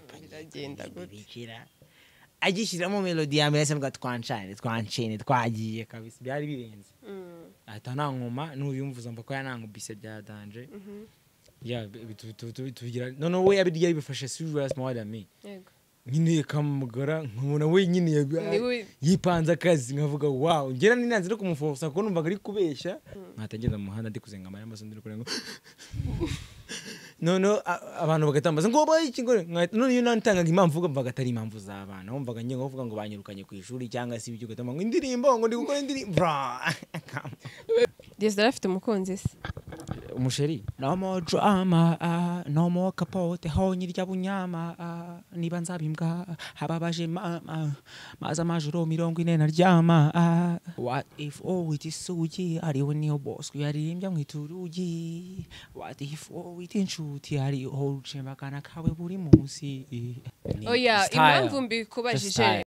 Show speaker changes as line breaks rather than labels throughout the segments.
biragenda gute
bibikira agishyiramo melodi ya mbere asabwa twancane twancene twagiye kabisa byari birenze
Mm,
ahita nankoma n'uyumvuza mva ko yanankubise byadanje ya bitu- bitu- bitu- bitugira noneho we abirya yabifashe sijuru yasimawari ami
yego.
nyine yakamugara nkabona wenyine
Ni
ya-
we-
yipanze akazi nkavuga wawu ngera ninanze no kumufosa kuko numvaga ari kubeshya nkatagenda mu muhanda ndi kuzenga amara amaso ndi kurenga noneho a- abantu bagatambaza ngo baye iki ngo nkahita- none iyo nantangaga impamvu uvuga mvaga atari impamvu z'abana wumvaga ngiye nkavuga ngo banyirukanye ku ishuri cyangwa se ibyo ugatama ngo indirimbo ngo ndi gukora indirimbo Bra!
Dieudoné afite umukunzi se
umusheri no more drama ah, no more kapote honye rya bunyama ah, niba nzabimbwa ah, ababaje mama maza amajoro mirongo ine naryama ah. what if owita isugi hariho niyo bosco yaririmbya mu iturugi what if owita inshuti hariho rucembagana kawe buri munsi Ni
oya
style.
impamvu
Just style.
mbikubajije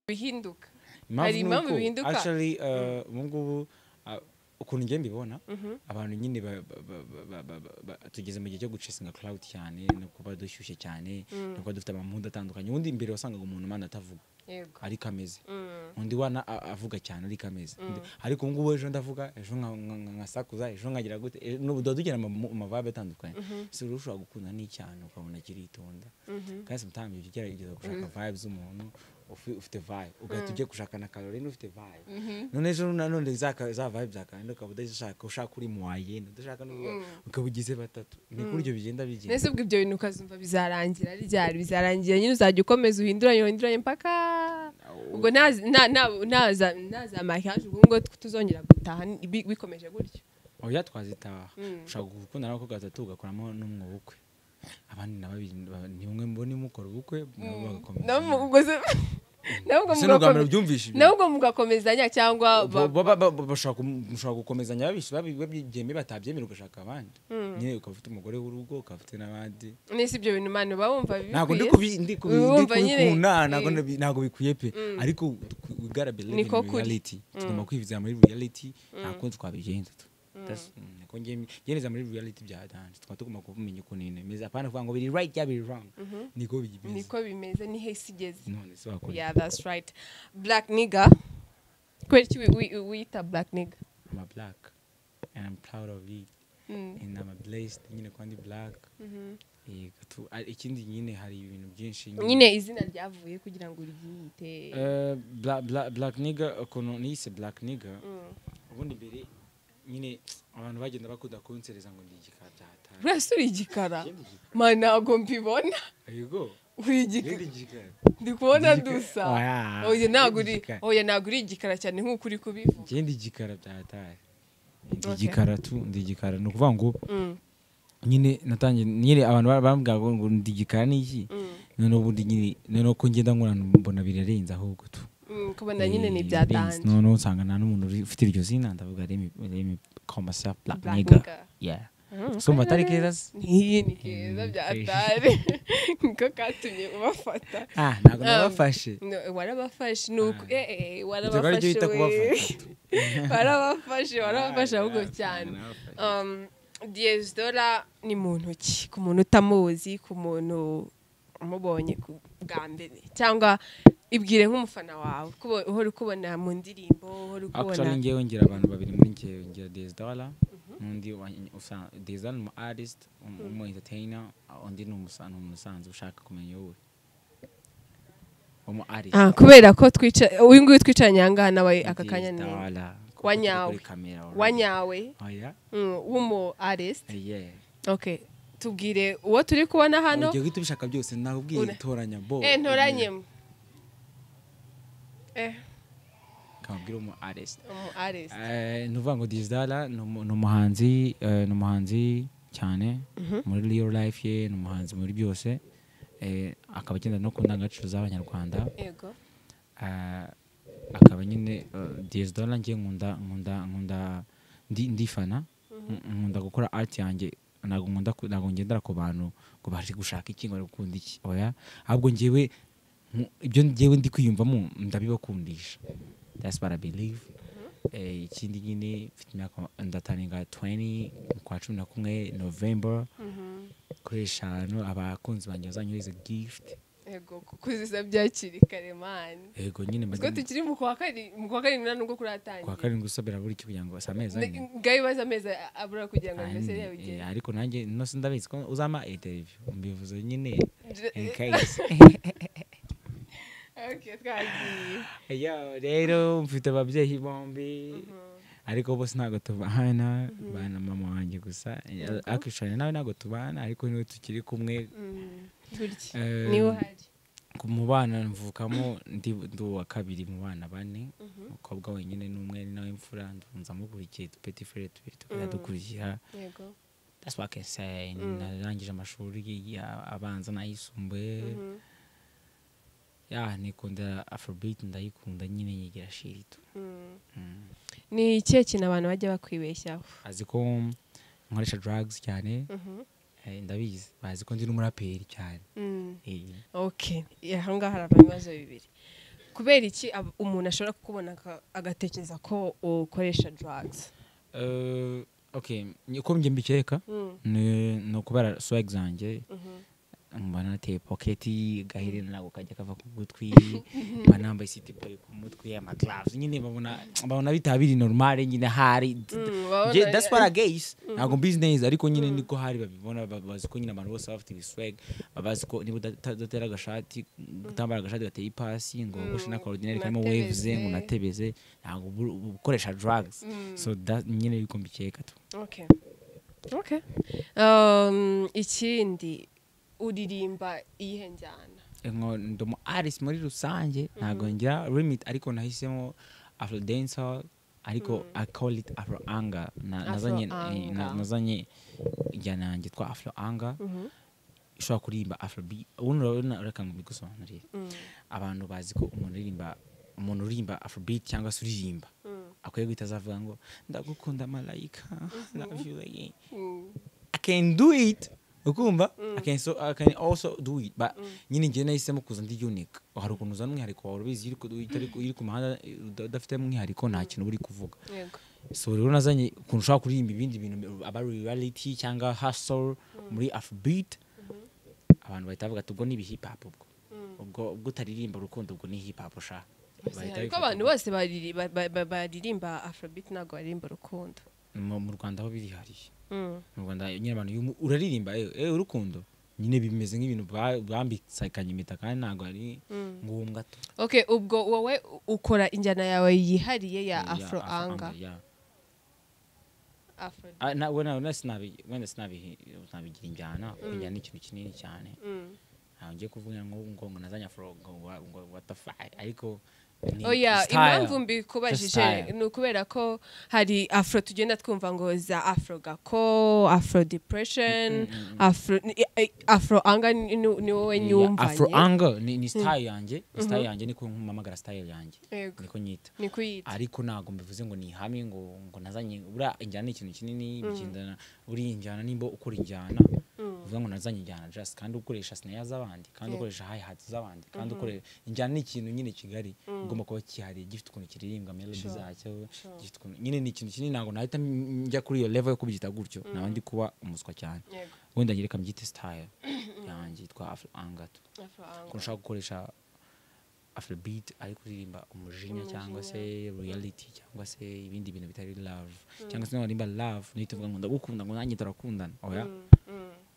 bihinduka
Impamvu
Hari
ni
impamvu
uko,
bihinduka?
actually uh, ubu ngubu uh, ukuntu ngiye mbibona abantu nyine ba- ba- ba- ba- ba- ba- ba- tugeze mu gihe cyo gucesinga cloud cyane no kuba dushyushye cyane no kuba dufite amamuda atandukanye ubundi mbere wasangaga umuntu mana atavuga
yego
ariko ameze
Mm,
undi wana a- avuga cyane ariko ameze Ndi- ariko ubu ngubu ejo ndavuga ejo nka- nka- nka- nkasakuza ejo nkagira gute e- n'ubu tuba tugira amamu- amavabe atandukanye si uri ushobora gukunda n'icyane ukabona kiritonda kandi sometimes ujya ugerageza gushaka vibe z'umuntu ufi- ufite vibe ugahita ugiye gushaka na kalorine ufite vibe none ejo nanone za ka- za vibe za kalorine ukaba udashaka ushaka uri mu wayenda udashaka n'ubwo ukaba ugize batatu ni kuryo bigenda bigenda
nese ubwo ibyo bintu ukazumva bizarangira ryari bizarangira nyine uzajya ukomeza uhinduranye uhinduranye mpaka ubwo ntaza- nta- nta- ntaza ntaza makiyaje ubwo ngo tuzongera gutaha ni- bi- bikomeje gutyo
oya twazitaha
Mm.
ushaka gukundana n'abakobwa batatu ugakoramo n'umwe w'ubukwe abandi na babiri ba- ni umwe mbona mukora ubukwe nabo bagakomeza
nabo ubwo se- nabo ubwo
si ni ubwa
mugakome-
mbere byumvishe ibyo
nabo ubwo mugakomezanya cyangwa ba-
Bo- bo- bo- bo- bashobora kum- mushobora gukomezanya babish- babi- babyemeye batabyemera ugashaka abandi nyine ukaba ufite umugore w'urugo ukaba ufite n'abandi
nese ibyo bintu abantu baba bumva
ntabwo ndi
bikwiye
kubi- ndi kubi- ndi
Urumva nyine,
kubikunda ntabwo
eh.
ndabi- ntabwo bikwiye pe ariko tw- we gotta believe
Niko
in
kuri.
reality tugomba kwivizira muri reality nta kundi twabigenza tu That's- mm, niko nge- ngereza muri reality bya dance tukaba tugomba kumenya ukuntu ibintu bimeze apana kuvuga ngo biri right cyangwa biri wrong niko bimeze
niko bimeze niho isi igeze
none se wakora
yeah that's right black nigga kubera iki wi- wi- wiyita black nigga
I'm a black and I'm proud of it
Mm.
and I'm a blessed nyine kandi black
Mhm.
Yego, tu- a- ikindi nyine hari ibintu byinshi
nyine izina ryavuye kugira ngo uryiyite
Eh, bla- bla- black nigga ukuntu niyise black nigga
Mm.
ubundi mbere nyine abantu bagenda bakunda kunsereza ngo ndi igikara byahatari
urese uri igikara ma ntabwo mbibona
yego
uri igikara
ndi igikara
ndi kubona
Igikara.
dusa
Oya.
oya ntabwo uri
Igikara.
oya ntabwo uri igikara cyane nk'uko uri kubivuga
njye ndi igikara byahatari ndi
Okay.
igikara tu ndi igikara ni ukuvuga ngo
Mm,
nyine natangiye nyine abantu ba- bambwira ngo ngo ndi igikara ni iki
mm,
noneho ubundi nyine noneho ko ngenda nkura mbona birarenze ahubwo tu
mm, kubona nyine ni
Eh,
ibya
birarenze.
danje
noneho usanga nta n'umuntu uri- ufite iryo zina ndavuga remi remi komasa black
Black
nigga
nigga.
yeah
Mm,
so mbatari
karere.
keza se
Nkiyi ni keza bya atari niko katumye ubafata
ah ntabwo
Um,
nabafashe
No, warabafashe ni uku
Ah.
eh, eh, eh,
Ibikorwa
warabafashe
byo bita
we.
kubafasha.
warabafashe warabafashe ahubwo
Ah,
cyane
narabafashe.
Um, diyezidora ni mu ntoki ku muntu utamuzi ku muntu umubonye ku- bwa mbere cyangwa ibwire nk'umufana wawe kubo- uhora ukubona mu ndirimbo uhora ukubona
Actually ngewe ngira abantu babiri muri ngewe ngira Dezdala n'undi wa- usa- Dezdala ni umu artist um- umu entertainer undi ni umusa- ni umusanzu ushaka kumenya wowe umu artist
Ah, kubera ko twica uyu nguyu twicaranye aha ngaha nawe aka kanya ni
Dezdala. Kuko
Wa
turi
nyawe.
kuri camera already.
wanyawe
Oya?
mm, w'umu arest
Yeah.
okay tubwire uwo turi kubona hano
Ugiye guhita ubishaka byose nakubwiye
Ure.
toranya bo
eh ntoranyemo eh
kabwira umu artist
umu arest
Eh, ni ukuvuga ngo Dizdala ni umu- ni umuhanzi eh, ni umuhanzi cyane muri real life ye ni umuhanzi muri byose Eh, akaba agenda no ku ndangagaciro z'abanyarwanda
yego
Ah, akaba nyine eh, Dizdala ngiye nkunda nkunda nkunda ndi- ndifana Nk- nkunda gukora art yanjye ntabwo nkunda ku- ntabwo ngendera ku bantu ngo bari gushaka iki ngo bari gukunda iki oya ahubwo njyewe nku- ibyo njyewe ndi kwiyumvamo ndabibakundisha that's what I believe Eh, ikindi nyine mfite imyaka ndataringa 20 kwa cumi na kumwe november kuri eshanu abakunzi banjye bazanyohereza gift
yego kuko uziza byakiri kare mani
yego nyine
ubwo
mbajya-
tukiri mu kwa kari- mu kwa karindwi nta
kwa
nubwo kuratangira
karindwi usabira buri iki kugira ngo si amezi ane
ngaho ibibazo amezi abura kugira ngo
Ah,
mbese
nyine, eh,
yabigere
ariko nanjye nose ndabizi ko uzampa interiviyu mbivuze nyine in case
Okay, twagiye
Yo, rero mfite ababyeyi bombi ariko bose ntabwo tubana bana mama wanjye gusa akishanya nawe ntabwo tubana ariko niwe tukiri kumwe
Mm, gutya
Eh,
niwe uhari
ku- mu bana mvukamo ndi ndi uwa kabiri mu bana bane umukobwa wenyine n'umwe ni nawe imfura ndunza amukurikiye petit frere tubiri tukajya dukurikira
yego
that's what I can say narangije amashuri ya- abanza n'ayisumbuye ya nikunda afrobeat ndayikunda nyine yigira shiritu
Mm. ni ikihe kintu abantu bajya bakwibeshyaho
azi ko nkoresha drugs cyane
Mhm.
eh, ndabizi bazi ko ndi n'umuraperi cyane
Mm.
Eh,
okay aha ngaha harava ibibazo bibiri kubera iki ab- umuntu ashobora kukubona aka- agatekereza ko ukoresha drugs
eh, okay ni- uko njye mbikeka
Mm.
ni ni ukubera swag zanjye
Mhm.
mba nateye poketi gaherena ntabwo kajya kava ku gutwi mba nambaye sitipayi ku mutwe amaglaves nyine babona babona bitaba biri normale nyine hari
babona-
Nje- that's what I guess ntabwo mbizi neza ariko nyine niko hari babibona ba- bazi ko nyine abantu bose baba bafite ibiswag bazi ko niba udata- udatera agashati utambara agashati gateye ipasi ngo ugoshe n'akarodinari karimo waves ngo unatebeze ntabwo ubu- ubu- ukoresha drugs so that- nyine yuko mbikeka tu
Okay. Okay. Um, ikindi uririmba iyihe njyana
ngo ndi umu artist muri rusange ntabwo ngira limit ariko nahisemo afro dancehall ariko i call it afro anger Na-
Afro
nazanye eh, na-
anger.
nazanye injyana yanjye twa afro anger ushobora kuririmba afrobeat ubundi urabona urakanga mbigusobanurire abantu bazi ko umuntu uririmba umuntu uririmba afrobeat cyangwa se uririmba akwiye guhita azavuga ngo ndagukunda malayika love you again I can do it ukumva I, can so, I can also do it but nyine njye nahisemo kuza ndi unique hari ukuntu uzana umwihariko wawe ubizi iyo uri ku- utari- uri ku muhanda eh, uda- udafite umwihariko nta kintu uba uri kuvuga
yego
so rero nazanye ukuntu ushobora kuririmba ibindi bintu aba ari reality cyangwa hustle muri afrobeat abantu bahita bavuga ati ubwo ni hip hop ubwo ubwo ubwo utaririmba urukundo ubwo ni hip hop sha Bahita
ariko
babifata
abantu
ubwo.
bose bariri- ba- ba- ba- baririmba afrobeat ntabwo baririmba urukundo
mu mu rwanda aho biri hariya
Mm.
mu rwanda nyine abantu iyo umu- uraririmba eh, eh, urukundo nyine bimeze nk'ibintu ba- bambikanye impeta kandi ntabwo ari ngubu gato
okay ubwo wowe ukora injyana yawe yihariye ya
Ya,
afro anga
ya.
afro
Ah, na- we na- na sinabi- wenda sinabi- sinabigira injyana kuko injyana ni ikintu kinini cyane
Mm.
ntabwo ngiye kuvuga ngo ngo ngo nazanye afro ngo wa- ngo watafari ariko ni
oya
style.
impamvu mbikubajije
Style.
ni ukubera ko hari afro tugenda twumva ngo za afro gako afro depression afro ni- eh, afro anga ni ni- ni wowe
Ya, afro
nyumvanye
angle ni, ni style yanjye ni style yanjye niko mpamagara style yanjye
Yego.
niko nyita
ni kuyita
ariko ntabwo mbivuze ngo ni ihame ngo ngo nazanye buriya injyana ni ikintu kinini bigendana uri injyana nimba ukora injyana uvuga ngo nazanye injyana just kandi ukoresha sinaya z'abandi kandi ukoresha high hat z'abandi kandi ukoresha injyana ni ikintu nyine kigari igomba kuba kihariye gifite ukuntu kiririmbwa melody zacyo gifite ukuntu nyine ni ikintu kinini ntabwo nahita njya kuri iyo level yo kubyita gutyo naba ndi kuba umuswa cyane
Yego.
wenda nyereka mbyite style yanjye yitwa afro angato
afro anga
ko ushaka gukoresha afrobeat ariko uririmba umujinya cyangwa se reality cyangwa se ibindi bintu bitari love cyangwa se warimba love nihita uvuga ngo ndagukunda ngo nanjye turakundana oya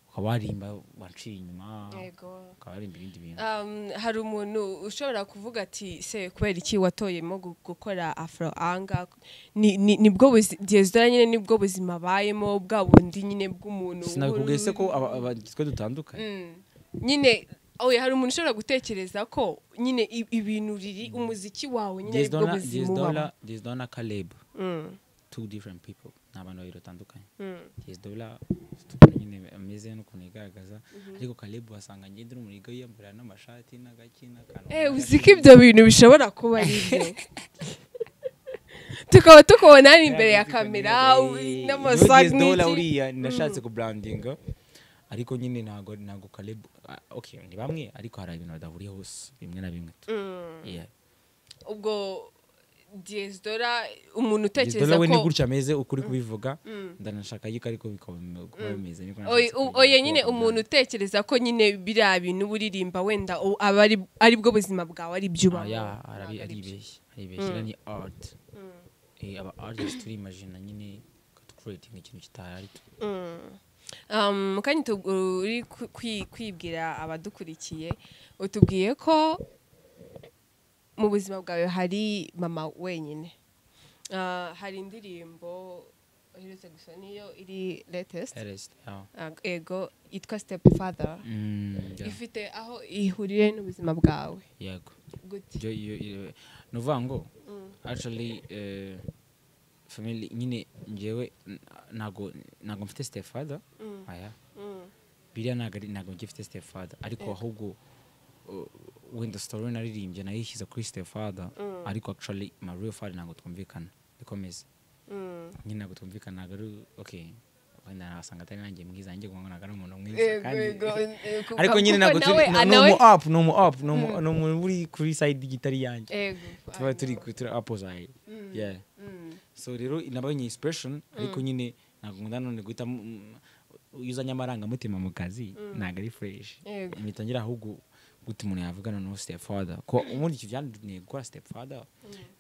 ukaba warimba waciye inyuma
yego
ukaba warimba ibindi bintu
Um, hari umuntu ushobora kuvuga ati se kubera iki watoyemo gu- gukora afro anga ni, ni, nibwo buzi- diaspora nyine nibwo buzima abayemo bwa bundi nyine bw'umuntu
sinabikubwiye se ko
uhuru-
aba- aba- twe dutandukanye
Mm. nyine oya hari umuntu ushobora gutekereza ko nyine i- ibintu riri umuziki wawe nyine nibwo
Dizdona-
buzima
Dizdona-
ubamo
Dizdona na Caleb
Mm,
two different people ni abantu babiri batandukanye
mm,
Dizdona ufite ukuntu nyine ameze n'ukuntu yigaragaza ariko Caleb wasanga njye ndi umurigo yiyambura n'amashati n'agaki n'akantu
eh
n'agashati.
uzi ko ibyo bintu bishobora kuba ari byo tukaba tukubona hano imbere ya kamera
Eh,
n'amasaga
Yogezi Dola
n'iki.
uriya nashatse kuburandinga ariko nyine ntago ntago Caleb ah, okay ni bamwe ariko hari ibintu badahuriye hose bimwe na bimwe tu.
Mm.
Yeah.
ubwo diyesdora umuntu utekereza
Dola we ni
ko
gutya ameze ukuri kubivuga ndanashaka yuko ariko bikaba kuba bimeze niko
Oya-
nashatse
u-
kubivuga
oya
kuba
nyine
kubyandika.
umuntu utekereza ko nyine biriya bintu buririmba wenda u- aba ari- ari bwo buzima bwawe ari byo
Ah,
ubamo
ya
ntabwo
arabi-
ari byo.
aribeshya aribeshya iriya ni art Eh, aba artist turimagina nyine creating ikintu kitahari tu.
Um, mu kanya tub- uri ku- kwi- kwibwira abadukurikiye utubwiye ko mu buzima bwawe hari mama wenyine Ah, hari indirimbo uherutse gusa niyo iri latest
Artist, yeah.
Ah, ego yitwa step father
Mm, yeah.
ifite aho ihurire n'ubuzima bwawe
yego
gute
ibyo iyo iyo- ni ukuvuga ngo actually eh, family nyine njyewe n- ntago ntago mfite stepfather aya biriya ntago ari- ntago ngifite stepfather ariko ahubwo uh, wenda story naririmbye nayishyize kuri stepfather ariko actually my real father ntago twumvikana ikomeze nyine ntago twumvikana ntago ari okay wenda nasanga atari nanjye mwiza nanjye ngo ntago ari umuntu mwiza kandi ariko nyine ntabwo turi
nawe
ni umu up ni umu up ni umu- ni umuntu uri kuri side y'igitari yanjye tuba turi ku- turi opposite yeah so rero nabaye ni inspiration ariko nyine ntabwo nkunda none guhita mu- mu- iyo uzanye amarangamutima mu kazi ntabwo ari fresh
Yego.
bitangira ahubwo guta umuntu yavugana no step father ko ubundi iki byanduniye gukora step father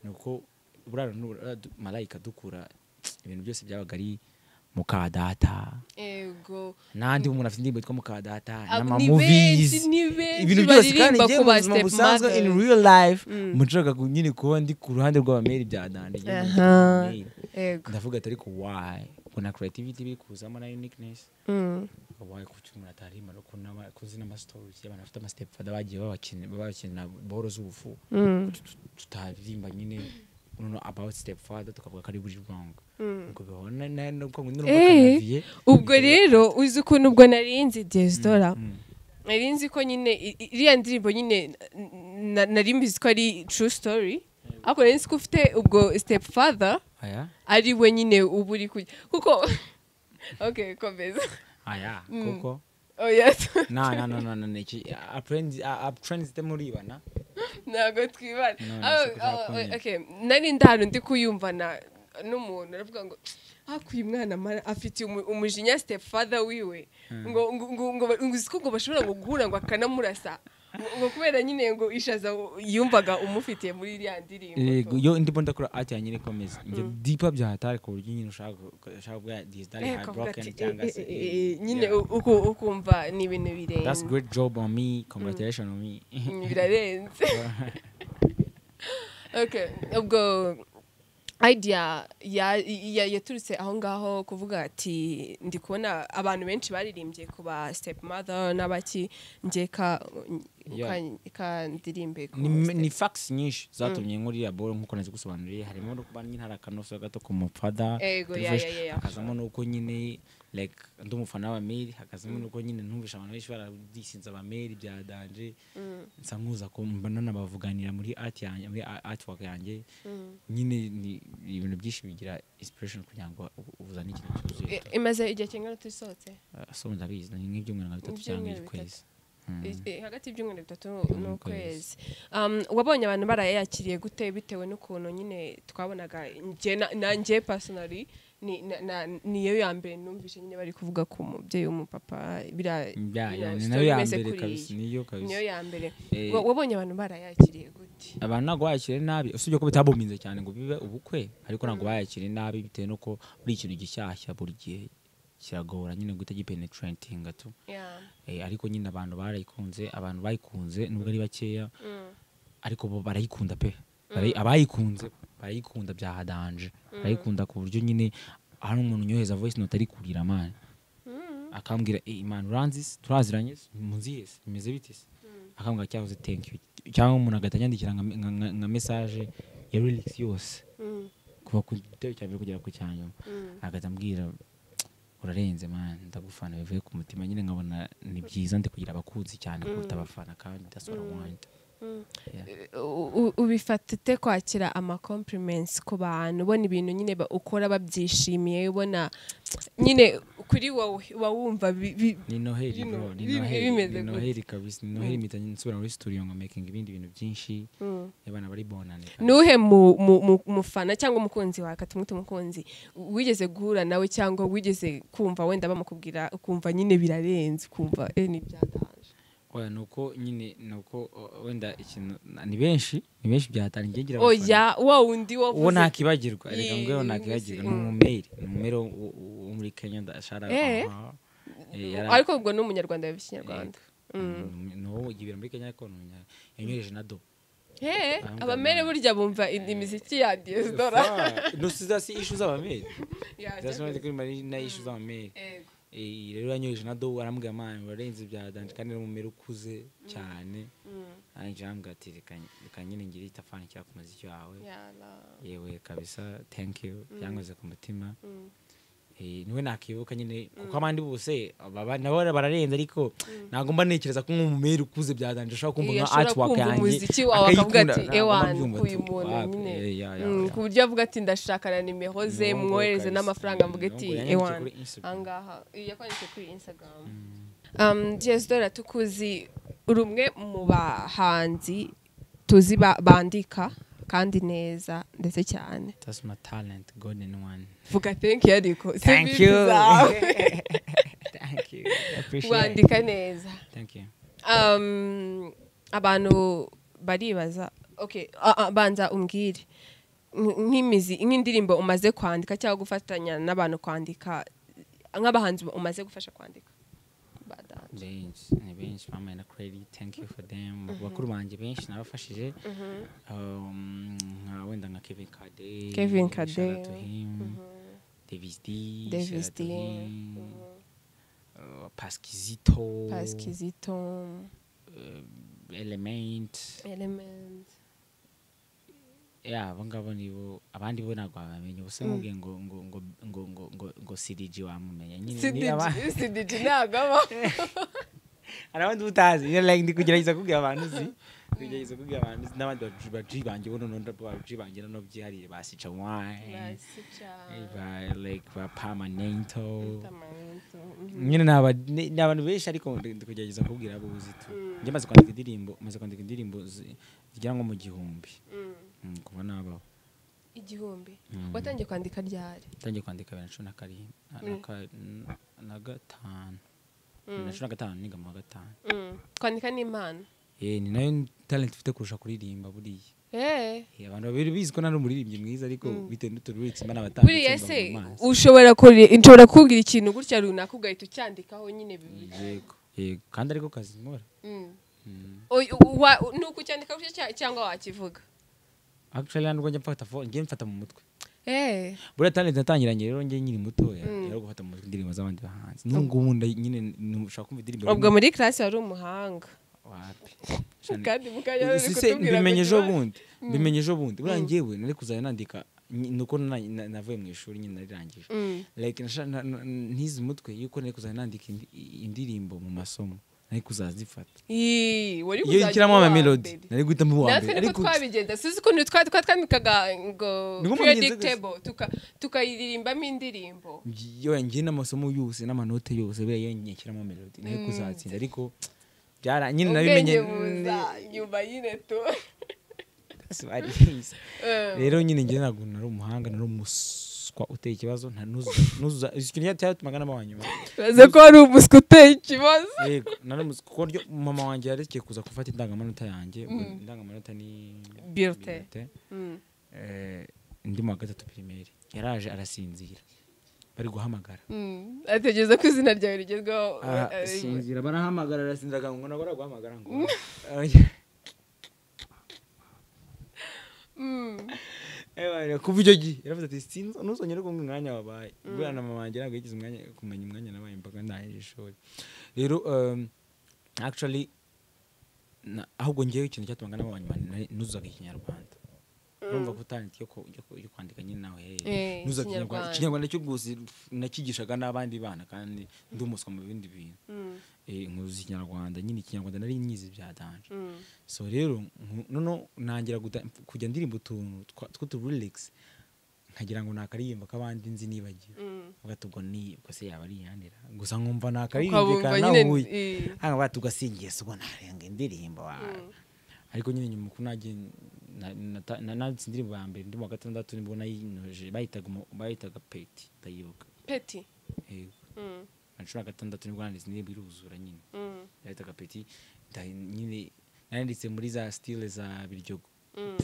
ni uko burara n'ubura malayika dukura ibintu byose byabaga ari mukadata
ego
n'andi umuntu afite indirimbo yitwa mukadata
Ab- ni
n'amamovies
benshi, ni benshi
ibintu byose kandi
baririmba
njye
ku
mu
ba
buzima
step
busanzwe in
mothers.
real life mushaka ku- nyine kuba ndi ku ruhande rw'abameri bya dande nyine ndi
Aha.
abameri.
ego
ndavuga ati ariko why kuna creativity biri kuzamo na uniqueness
Mm,
wabaye ku cyuma atarima no kunama kuzi n'amastories y'abantu bafite amastep fada bagiye babakina babakina boro z'ubufu tutaririmba nyine no about step father tukavuga ko ari buri wrong ngo bihona n'ubwo ngo
Eh,
n'ubwo
ubwo rero uzi ukuntu ubwo nari nzi diyesdora nari nzi ko nyine i- i- iriya ndirimbo nyine na- nari mbizi ko ari true story ariko nari nzi ko ufite ubwo step father
aya
ari we nyine uba uri kujya kuko ok komeza
aya
Mm.
kuko
oh yes
na na na na na na iki aprenzi aprenzi muribana
ntabwo twibara
None
Ah,
se ko
ah,
zakongera.
okay. nari ndahano ndi kuyumvana n'umuntu aravuga ngo hakuye umwana amara afite umu- umujinya step father wiwe ngo ngo ngo ngo ngo uzi ko ngo bashobora ngo guhura ngo akanamurasa Ngo- ngo kubera nyine ngo ishaza yumvaga umufitiye muri iriya
yego
ndirimbo
yo ndimo ndakora ati yanjye ikomeza ibyo dipa byahatari ku buryo nyine ushaka ushaka kuvuga disidari
Eh,
hayi
akavuga
burokeni
ati,
cyangwa
eh,
se
eh, eh, eh, nyine
Yeah.
u- uku- ukumva ni ibintu
that's
birenze
great job on me congratulations on me
birarenze okay ubwo idea ya- ya- yaturutse aho ngaho kuvuga ati ndi kubona abantu benshi baririmbye ku ba step mother n'abaki ngeka
Yeah.
kandirimbe ku
ni,
step-
ni facts nyinshi zatumye nkuru ya bolo nk'uko nazigusobanuriye harimo no kuba nyine hari akanoso gato ku mufada
Ego, ya,
Dervish,
ya, ya, ya.
hakazamo n'uko nyine like ndi umufana wa Mary hakazamo n'uko nyine ntumvisha abantu benshi baradisinze aba Mary bya Danje nsa nkuza ko mbana nabavuganira muri art yanjye muri a- artwork yanjye nyine ni ni ibintu byinshi bigira inspiration kugira ngo u- uzane ikintu cyuzuye
I- imaze igihe kingana tusohotse
Uh, so ndabizi ni nk'ibyumweru nka bitatu cyangwa
Ibyumweru
ikwezi
I- hagati y'ibyumweru bitatu
N'ukwezi.
n'ukwezi Um, wabonye abantu barayakiriye gute bitewe n'ukuntu nyine twabonaga njye na- nanjye personally ni- na- na- niyo ya mbere numvise nyine bari kuvuga ku mubyeyi w'umupapa biriya-
Ya, ya,
biriya
ni nayo
story
ya
imeze
mbere
kuriya.
kabisa niyo kabisa
niyo ya mbere
Eh,
Wa- wabonye abantu barayakiriye gute
abantu ntabwo bayakiriye nabi usibye ko bitabuminze cyane ngo bibe ubukwe ariko ntabwo bayakiriye nabi bitewe n'uko buri ikintu gishyashya buri gihe kiragora nyine guhita gipenetratinga tu
Yeah.
Eh, ariko nyine abantu barayikunze abantu bayikunze nubwo ari bakeya
Mm.
ariko bo barayikunda pe Barayi- abayikunze barayikunda byahadanje barayikunda ku buryo nyine hari umuntu unyoheza voice note ari kurira mani akambwira "Eh, man uranzi se? turaziranye se? muziye se? bimeze bite se?" akambwira cyahoze thank you cyangwa umuntu agahita anyandikira nka- nka- nka nka message ya relax yose
Mm.
kuva ku gitero cya mbere kugera ku cya nyuma
Mm.
agahita ambwira urarenze mani ndagufana bivuye ku mutima nyine nkabona ni byiza ndi kugira abakunzi cyane kuruta abafana kandi dasora wanta
Mm. U- u- ubifata ute kwakira ama-compliments ku bantu ubona ibintu nyine ba- ukora babyishimiye ubona nyine kuri wowe uba wumva bi- bi-
ni noheli
Bino-
bro ni
bino-
noheli
bimeze
ni
gute?
noheli kabisa ni noheli mpita nsubira muri studio ngo making ibindi bintu byinshi
Mm.
abana bari bonane
ni uhe mu- mu- mu- mufana cyangwa umukunzi wawe katumwite umukunzi wigeze guhura nawe cyangwa wigeze kumva wenda bamukubwira ukumva nyine birarenze ukumva eh ni byatanje
oya nuko nyine nuko o- wenda ikintu ni benshi ni benshi byatangiye ngira
oya wa wundi
uwo
wavuze
ntakibagirwa reka
Ye-
ngweho
ye-
ntakibagirwa ni
mm.
umumeri ni umumeri wo- wo- wo muri kenya ndashara
Eh. ariko ubwo ni umunyarwanda yabivuze ikinyarwanda
nuwo yibera muri kenya ariko ni umunya- yanyohereje na do
Hey,
Bambwira
abamere
mama.
burya bumva indi miziki ya Diosdora.
nusiza si ishu z'abameri
Yeah,
zasimaze
cyakora.
kuri mari na ishu z'abameri
Yego.
Eh, rero yanyoheje na do arambwira mani urarenze bya danje kandi ni umumero ukuze cyane
Mm,
arangije arambwira ati reka reka nyine ngire itafani kira ku muziki wawe
yala.
yewe kabisa thank you byankoze ku mutima
Mm,
Eh, niwe nakibuka nyine kuko abandi bose baba- nabo bararenze ariko ntabwo mba ntekereza ko nk'umumeri ukuze bya danje ashobora kumva
Iya,
nka
ashobora
artwork
kumva
yanjye
umuziki wawe akavuga
akayikunda.
ati
Ntabwo mba
ewan
mbyumva
uyu
ati,
muntu
"Wapi,
nyine
eh, ya, ya,
Mm,
ya."
ku buryo avuga ati ndashaka na nimero ze
Ni uwo mukobwa
mwohereze
kabisa.
n'amafaranga mvuga
Ni uwo
ati
mukobwa yanyanditse
ewan
kuri Instagram.
ahangaha yakwanditse kuri instagram um, Diosdora tukuzi uri umwe mu bahanzi tuzi ba- bandika kandi neza ndetse cyane
That's my talent, God in one.
vuga thank you ariko si
Thank
bibi
you.
zawe.
Thank you. I appreciate it.
wandika neza
Thank you.
Um, abantu baribaza okay ah, ah, banza umbwire nk- nk'imizi nk'indirimbo umaze kwandika cyangwa gufatanya n'abantu kwandika nk'abahanzi umaze gufasha kwandika Badanje.
benshi ni benshi bamaye na credit thank you for them bakuru banjye benshi nabafashije Um, nka- wenda nka Kevin Kade
Kevin Kade,
to him Davis D
Davis
shout out to
D,
him. Uh, Pasquisito
Pasikizito
uh, Element
element
yeah abo ngabo nibo abandi bo ntabwo babamenye ubuse nkubwiye ngo ngo ngo ngo ngo ngo ngo CDG wamumenya nyine ni
CDG
aba-
CDG ntabwo aba
hari abandi uba utazi iyo like ndi kugerageza kubwira abantu uzi kugerageza kubwira abantu uzi n'abandi baji- baji banjye bo noneho baji banjye noneho byihariye ba sicawayi ba like ba pamanento nyine ni aba- ni- ni abantu benshi ariko ndi ndi kugerageza kubwira abo uzi tu njye maze kwandika indirimbo maze kwandika indirimbo zi- zigera nko mu gihumbi Mm, kuva nabaho
igihumbi
Mm.
watangiye kwandika ryari
ntangiye kwandika bibiri na cumi na karindwi na- na ka- na- na gatanu bibiri na cumi na gatanu niga mu wa gatanu
Mm. kwandika n'imana
Eh, ni nayo talent mfite kurusha kuririmba buriya
Eh.
Eh, abantu babiri bizi ko nari umuririmbyi mwiza ariko bitewe n'utuntu uretse imana
buriya
batanditse
se
mu maso
ushobora kuri- nshobora kubwira ikintu gutya runaka ugahita ucyandikaho nyine bibiri
yego yego kandi ariko kazi nkora
Mm.
Mm.
Oy- u- wa- u- ni ukucyandika gutya cya- cyangwa wakivuga
actually ntabwo njya mfata fo- njye mfata mu mutwe
Eh.
buriya talent natangiranye rero njye nkiri mutoya rero gufata mu mutwe indirimbo z'abandi bahanzi n'ubu ngubu nda- nyine ni- ushobora kumva indirimbo
ubwo muri classe wari umuhanga
wapi
kandi mukanya
Ubu
uri
si se
kutubwira
mbimenye ejo
ngo
bundi mbimenye ejo bundi buriya njyewe nari kuzajya nandika nyi- nuko na- na- navuye mu ishuri nyine narirangije
Mm.
like nasha- na- na- ntize umutwe yuko nari kuzajya nandika indi- i- indirimbo mu masomo nari kuzazifata
Ii, wari
iyo
kuzajya
nshyiramo
uba
ama
uwa
melody
mbere.
nari guhitamo uwa
natwe
mbere ariko
niko twabigenza suzi ko twari twatwambikaga ngo
Niko mubigenza gutya.
predictable tuka- tukayiririmbamo indirimbo
yo njye n'amasomo yose n'amanote yose buriya iyo nyishyiramo melody nari kuzatsinda ariko byara nyine nabimenye
ubwenge buza nyuma y'ine tu
Kasi bari bizi.
Eh.
rero nyine njye ntabwo nari umuhanga nari umuswa uteye ikibazo nta nuzuza nuzuza ikintu cyatumaga n'abanyuma
baze ko wari umuswa uteye ikibazo
yego nari umuswa kuko ryo mama wanjye yarekeye kuza gufata indangamanota yanjye ubwo indangamanota ni
Birute.
birute Eh, ndi mu wa gatatu pirimeri yaraje arasinzira bari guhamagara
ategereza ko izina ryawe rigezweho
Ah,
eh,
sinzira barahamagara arasinzira akangu nabwo araguhamagara ngo
mm.
Eh, kuva icyo gihe yaravuze ati sinzi ntuzongere kumva umwanya wabaye buriya na mama wanjye ntabwo yigeze umwanya kumenya umwanya nabaye mpaka ndangije ishuri rero um, actually na- ahubwo ngewe ikintu cyatumaga n'abanyuma nuzuzaga ikinyarwanda urumva ko talent yo ku- yo ku- yo kwandika nyine nawe
Eh,
nuzuzaga
Ikinyarwanda.
ikinyarwanda ikinyarwanda cyo gusi nakigishaga n'abandi bana kandi ndi umuswa mu bindi bintu
Mm.
Eh, nkuzi ikinyarwanda nyine ikinyarwanda nari nyizi bya danje
Mm.
so rero nku- noneho nangira guta- kujya ndirimba utuntu twa- tw'uturilix nkagira ngo ni akaririmbo k'abandi nzi nibagiwe
Mm.
bati ubwo ni ubwo se yaba ari iyanira gusa nkumva ni
Ukabumva
akaririmbo
nyine,
nahuye
eh.
hano bati ugasingiye se ubwo narenga indirimbo wawe ariko nyine nyuma uko nagiye na- nata- na- nanditse indirimbo ya mbere ndi mu wa gatandatu nibwo nayinoje bayitaga umu- bayitaga peti ndayibuka
peti
yego
Mm.
na cumi na gatandatu nibwo nanditse indirimbo iruzura nyine
Mm.
yahitaga peti nda- nyine nanditse muri za stile za biryogo
Mm.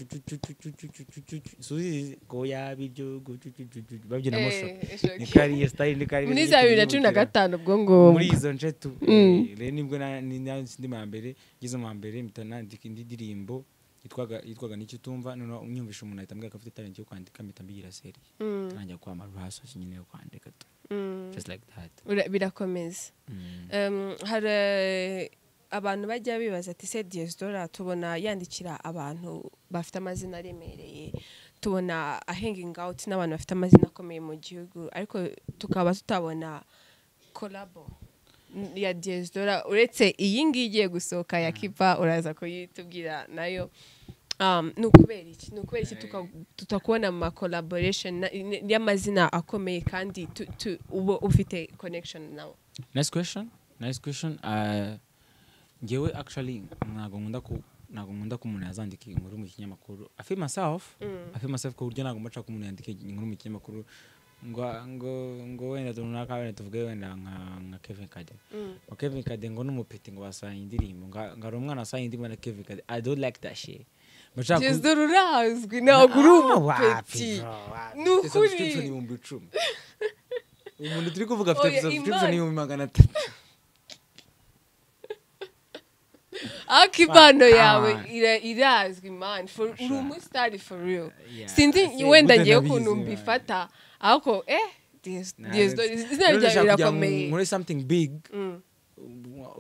suzi ko ya biryogo cu- cu- cu- cu- cu- babyina mosho
Eh, eshoki.
niko ari iyo style niko ari
muri za bibiri na cumi na gatanu ubwo ngubwo
muri izo nce tu
Mm.
Eh, rero nibwo na- ni- nanditse indi mbere ngize mu mbere mpita nandika indi ndirimbo yitwaga yitwaga nicyo utumva noneho unyumvisha umuntu ahita ambwira ko afite talent yo kwandika mpita mbigira seri
Mm.
ntangira kwamara urahasoje nyine yo kwandika tu
Mm.
just like that
Ura- birakomeza
Mm.
Em, hari eh, abantu bajya bibaza ati se diyesdora tubona yandikira abantu bafite amazina aremereye tubona ahengingi awuti n'abantu bafite amazina akomeye mu gihugu ariko tukaba tutabona kolabo ya diyesdora uretse iyi ngiyi igiye gusohoka ya kipa uraza kuyitubwira nayo Um, ni ukubera iki ni ukubera iki tuka- tutakubona mu ma collaboration na- n- y'amazina akomeye kandi tu- tu- uba ufite connection nawo
nice question nice question uh, ngewe actually ntabwo nkunda ku ntabwo nkunda ko umuntu yazandika inkuru mu kinyamakuru i feel myself i feel myself ku buryo ntabwo mba nshaka ko umuntu yandika inkuru mu kinyamakuru ngo ngo ngo wenda runaka wenda tuvuge wenda nka nka Kevin Kade ngo Kevin Kade ngo n'umupeti ngo basanye indirimbo nga ngari umwana wasanye indirimbo na Kevin Kade i don't like that shit Mba nshaka ku-
jezdo rurazwi ntabwo uri
Ah, wapi,
umupeti
bro, wapi.
Ni
Ufite
ukuri.
subscription ibihumbi icumi umuntu turi kuvuga
Oya,
afite
Imana.
subscription ibihumbi magana atatu
ariko impano
Come
yawe
on.
ira- irazwi man For- uri
Sure.
umusitari for real
Yeah.
sinzi
Se,
wenda
gute
ngewe
nabizi,
ukuntu
man.
mbifata ariko eh Dias-
Nah,
Diasdo-
it's- Rero
izina ryawe
ndashaka kugira ngo
rirakomeye
nkore something big
Mm,